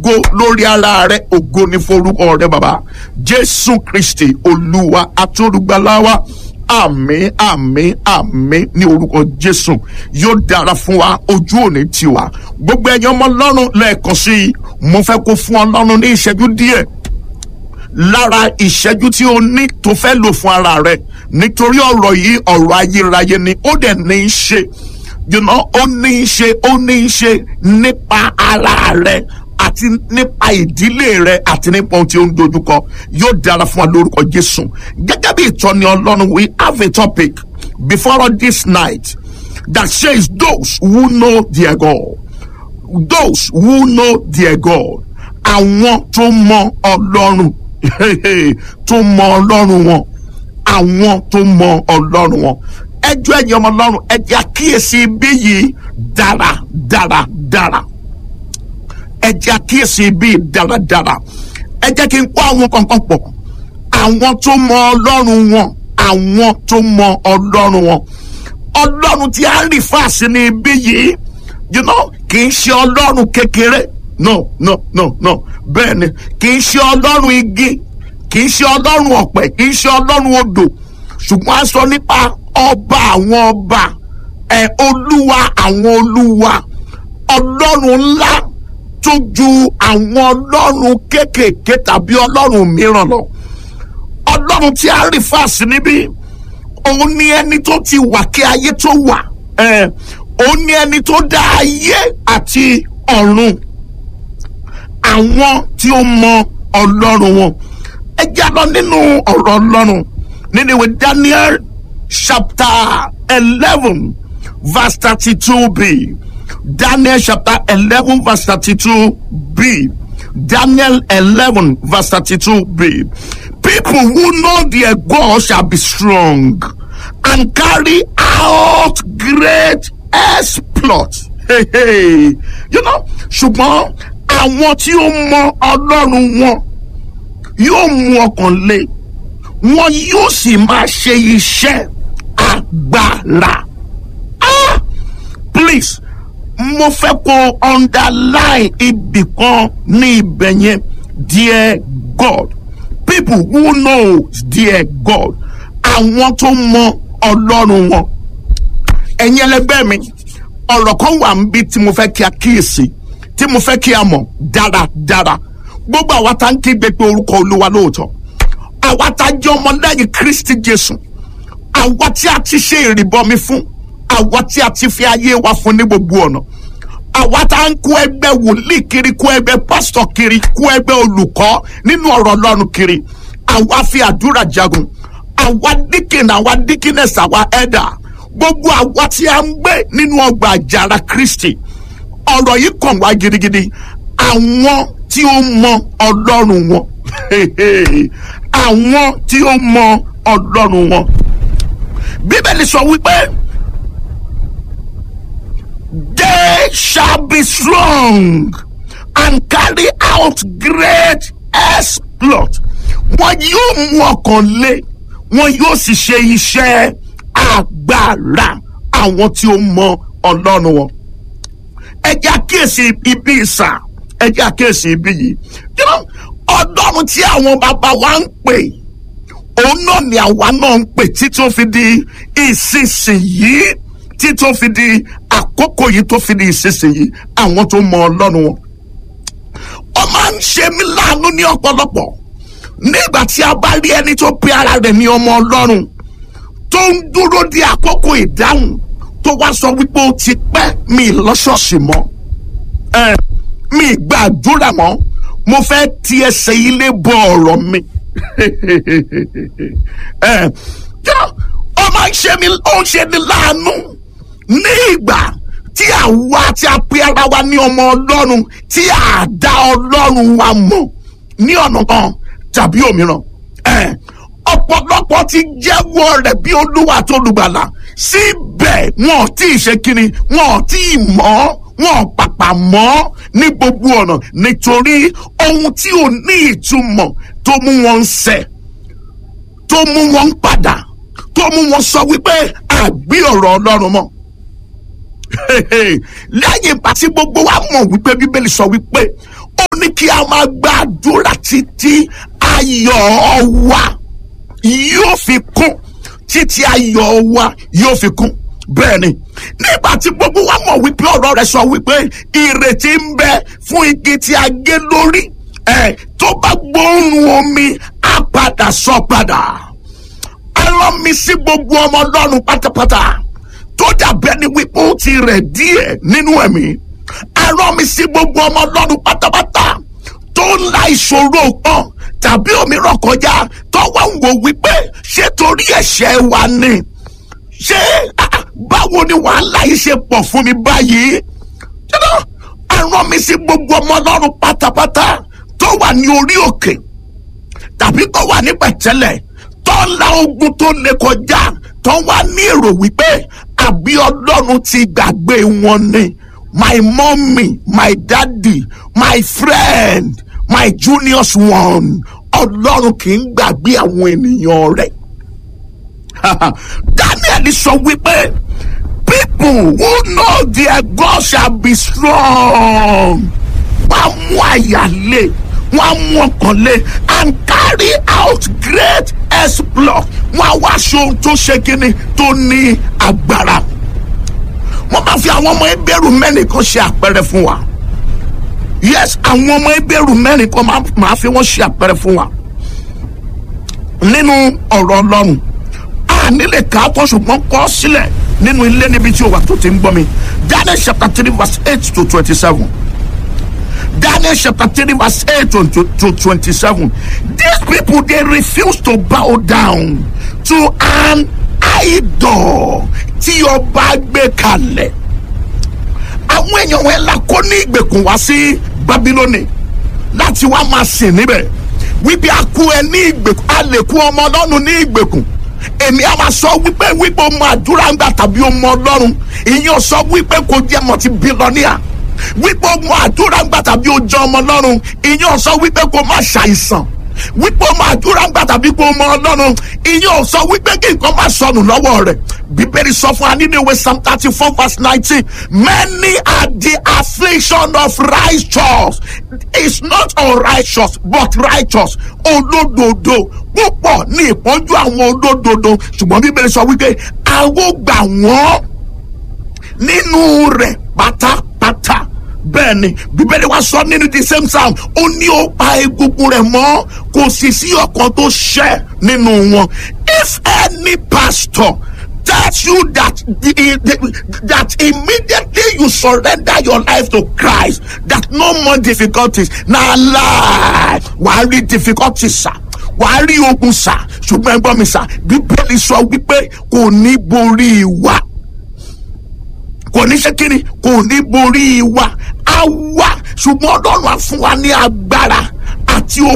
ògo lórí ara rẹ ògo ní forúkọ rẹ bàbá jésù kristi olúwa atúrúgbaláwa àmín àmín àmín ní orúkọ jésù yóò dára fún wa ojú òní tiwa gbogbo ẹ̀yin ọmọ ọlọ́run lẹ́ẹ̀kan sí i mo fẹ́ kó fún ọlọ́run ní ìṣẹ́jú díẹ̀ lára ìṣẹ́jú tí o ní tó fẹ́ lò fún ara rẹ nítorí ọ̀rọ̀ yìí ọ̀rọ̀ ayérayé ni ó dẹ̀ ní í ṣe you know, ó ní í ṣe ó ní í ṣe nípa ara rẹ àti nípa ìdílé rẹ àti nípa ohun tí ó ń dojúkọ yóò dára fún wa lórúkọ jésù gẹ́gẹ́ bí ìtọ́ni ọlọ́run we have a topic before this night that says those who know their God those who know their God àwọn tó mọ ọlọ́run tó mọ ọlọ́run wọn àwọn tó mọ ọlọ́run wọn ẹjọ́ ẹ̀yin ọmọ ọlọ́run ẹjẹ́ àkíyèsí ibi yìí dára dára dára ẹjẹ́ àkíyèsí ibi yìí dára dára ẹ jẹ́ kí n kó àwọn kankan pọ̀ àwọn tó mọ ọlọ́run wọn àwọn tó mọ ọlọ́run wọn ọlọ́run tí a ń rí fáàsì ní ibi yìí you know kì í ṣe ọlọ́run kékeré no no no no bẹ́ẹ̀ ni kì í ṣe ọlọ́run igi kì í ṣe ọlọ́run ọ̀pẹ kì í ṣe ọlọ́run odò ṣùgbọ́n a sọ nípa ọba àwọn ọba ẹ olúwa àwọn olúwa ọlọ́run ńlá tó ju àwọn ọlọ́run kéékèèké tàbí ọlọ́run mìíràn lọ ọlọ́run tí a rí fáàsì níbí òun ni ẹni tó ti wà kí ayé tó wà ẹ òun ni ẹni tó dá ayé àti ọ̀run àwọn tí ó mọ ọlọ́run wọn ẹ já lọ nínú ọ̀rọ̀ ọlọ́run nínú ìwé Daniel chapter eleven verse thirty-two b Daniel chapter eleven verse thirty-two b Daniel eleven verse thirty-two b people who know their God shall be strong and carry out great exploits. Hey, hey. You know, ṣùgbọ́n àwọn tí ó mọ ọlọ́run wọn yóò mú ọkàn le wọn yóò sì máa ṣe iṣẹ́ agbára. Ah! Please mo fẹ́ kó underline ibì kan ní ibẹ̀ yẹn dear God people who know dear God àwọn tó mọ ọlọ́run wọn ẹ̀yin ẹlẹgbẹ́ mi ọ̀rọ̀ kan wà níbi tí mo fẹ́ kí a kíyèsí tí mo fẹ́ kí a mọ̀ dáradára gbogbo àwa tá ń kígbe pé orúkọ olúwa lóòótọ́ àwa tá jẹ́ ọmọlẹ́yìn kristi jésù àwa tí a ti ṣe ìrìbọmi fún àwa tí a ti fi ayé wa fún ní gbogbo ọ̀nà àwa tá ń kó ẹgbẹ́ wòlíì kiri kó ẹgbẹ́ pásítọ̀ kiri kó ẹgbẹ́ olùkọ́ nínú ọ̀rọ̀ ọlọ́run kiri àwa fi àdúrà jagun àwa díkìn àwa díkínẹ̀sì àwa ẹ̀dà gbogbo àwa tí a ń gbé nínú ọgbà àjàrà kristi ọ̀rọ̀ yìí kàn wá gidigidi àwọn tí ó mọ ọlọ́run wọn àwọn tí ó mọ ọlọ́run wọn bíbélì sọ wípé they shall be strong and carry out great exploit wọn yóò mú ọkàn lé wọn yóò sì ṣe iṣẹ́ agbára àwọn tí ó mọ ọlọ́run wọn ẹ jẹ́ àkíyèsí ibi ìsà ẹ jẹ́ àkíyèsí ibi yìí you know ọlọ́run tí àwọn bàbá wa ń pè òun náà ni àwa náà ń pè tí tó fi di ìsinsìnyí tí tó fi di àkókò yìí tó fi di ìsinsìnyí àwọn tó mọ ọlọ́run wọn. ó máa ń ṣe mí láàánú ní ọ̀pọ̀lọpọ̀ nígbà tí a bá rí ẹni tó pe ara rẹ̀ ní ọmọ ọlọ́run tó ń dúró di àkókò ìdáhùn tó wá sọ wípé ó ti pẹ́ mi lọ́ṣọ̀ọ̀ṣì mọ́ ẹ mi gbàdúrà mọ́ mo fẹ́ ti ẹsẹ̀ ilé bọ ọ̀rọ̀ mi ẹ ọ máa ń ṣe mi ó ń ṣe ni láàánú ní ìgbà tí àwa tí a pe ara wa ní ọmọ ọlọ́run tí a dá ọlọ́run wa mọ̀ ní ọ̀nà kan tàbí òmíràn ẹ ọ̀pọ̀lọpọ̀ ti jẹ́wọ́ rẹ̀ bí olúwa tó lùgbàlà síbẹ̀ wọn ò tí ì ṣe kiri wọn ò tí ì mọ̀ wọn ò pàpà mọ́ ní gbogbo ọ̀nà nítorí ohun tí ò ní ìtumọ̀ tó mú wọn ń ṣẹ̀ tó mú wọn ń padà tó mú wọn sọ wípé àgbé ọ̀rọ̀ ọlọ́run mọ́ lẹ́yìn ìgbà tí gbogbo wa mọ̀ wípé bíbélì sọ wípé ó ní kí a máa gbàdúrà títí ayọ̀ wa yóò fi kún títí ayọ̀ wa yóò fi kún bẹ́ẹ̀ ni nígbà tí gbogbo wa mọ̀ wípé ọ̀rọ̀ rẹ̀ sọ wípé ìrètí ń bẹ fún igi tí a gé lórí ẹ̀ tó bá gbóòórùn omi á padà sọ padà ẹ rán mi sí gbogbo ọmọ ọlọ́run pátápátá tó dàbẹ́ ni wípé ó ti rẹ̀ díẹ̀ nínú ẹ̀mí ẹ rán mi sí gbogbo ọmọ ọlọ́run pátápátá tó ń la ìṣòro kan tàbí òmíràn kọjá tó wá ń wò wípé ṣé torí ẹ̀ṣẹ̀ wa ni ṣé báwo ni wàhálà yìí ṣe pọ̀ fún mi báyìí ṣẹlẹ̀ ẹ rán mi sí gbogbo ọmọ ọlọ́run pátápátá tó wà ní orí òkè tàbí tó wà ní pẹ̀tẹ́lẹ̀ tó ń la ogun tó lè kọjá tó wá ní èrò wípé àbí ọlọ́run ti gbàgbé wọn ni my mommy my daddy my friend my juniors one ọlọ́run kì í gbàgbé àwọn ènìyàn rẹ̀ daniel sọ wípé people who know their God shall be strong wọ́n á mú àyà lé wọ́n á mú ọkàn lé and carry out great exploit wọ́n á wá aṣọ ohun tó ṣe kíni tó ní agbára wọ́n máa fi àwọn ọmọ ẹgbẹ́rún mẹ́rin kan ṣe àpẹẹrẹ fún wa yes àwọn ọmọ ẹgbẹ́rún mẹ́rin kan máa fi wọ́n ṣe àpẹẹrẹ fún wa nínú ọ̀rọ̀ ọlọ́run a nílẹ̀ ká tó ṣùgbọ́n kọ́ sílẹ̀ nínú ilé níbi tí o wà tó ti ń gbọ́ mi Daniel chapter three verse eight to twenty-seven Daniel chapter three verse eight to, to, to twenty-seven these people they refuse to bow down to an idol tí ọba gbé kalẹ̀ àwọn èèyàn wọn la kó ní ìgbèkùn wá sí Babiloni láti wá máa sìn níbẹ̀ wípé a kú ẹ ní ìgbèkùn a lè kú ọmọ ọlọ́run ní ìgbèkùn èmi a máa sọ wípé wípé o mọ àdúrà ń gbà tàbí o mọ ọlọ́run ìyẹn sọ wípé kò jẹ́ mọ̀tí bílọ́níà wípé o mọ àdúrà ń gbà tàbí o jẹ́ ọmọ ọlọ́run ìyẹn sọ wípé kò má ṣàìsàn wípé o mọ àdúrà ń gbà tàbí kò mọ ọlọ́run ìyẹn sọ wípé kí nǹkan má sọnù lọ́wọ́ rẹ̀ bíbélì sọ fún wa nínú ìwé psalm thirty four verse nineteen many are the affliction of righteous it's not unrighteous but righteous olódodo púpọ̀ ní ìpọ́njú àwọn olódodo ṣùgbọ́n bíbélì sọ wípé àwọn gbà wọ́n nínú rẹ̀ pátápátá bẹ́ẹ̀ ni bíbélì wa sọ nínú the same psalm ó ní ó pa egungun rẹ̀ mọ́ kò sì sí ọkàn tó ṣẹ́ nínú wọn if any pastor tells you that the, the, that immediately you surrender your life to Christ that no more difficulties na lie wàá rí difficulties sa wàá rí ogun sa ṣùgbọ́n ẹgbọ́n mi sa bíbélì sọ wípé kò ní borí wa kò ní ṣe kíni kò ní borí wa á wà ṣùgbọ́n ọlọ́run á fún wa ní agbára àti